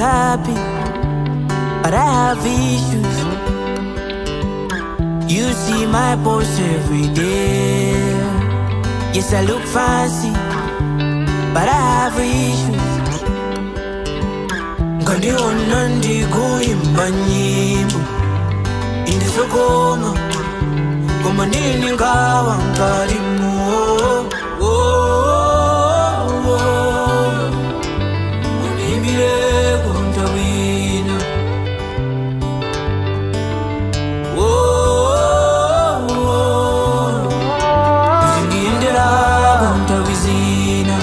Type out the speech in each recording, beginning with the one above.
happy, but I have issues. You see my post every day. Yes, I look fancy, but I have issues. Ngandiona ndikuimba nyimbo indizokoma koma ndini ngawa nkalimo oh, oh, oh. Unimbireko ntawina oh, oh, oh. Zingiyenderako ntawizina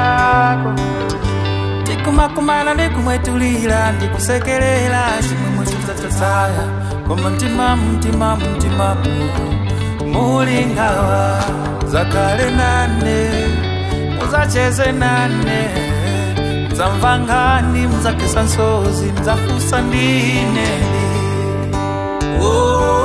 tikumakumana ndikumwetulira ndikusekerera chimwemwe chitatataya koma mtima mtima mtima muli ngawa zakale nane muzacheze nane muzamva ngani muzakesa nsozi muzafusa ndineli oh,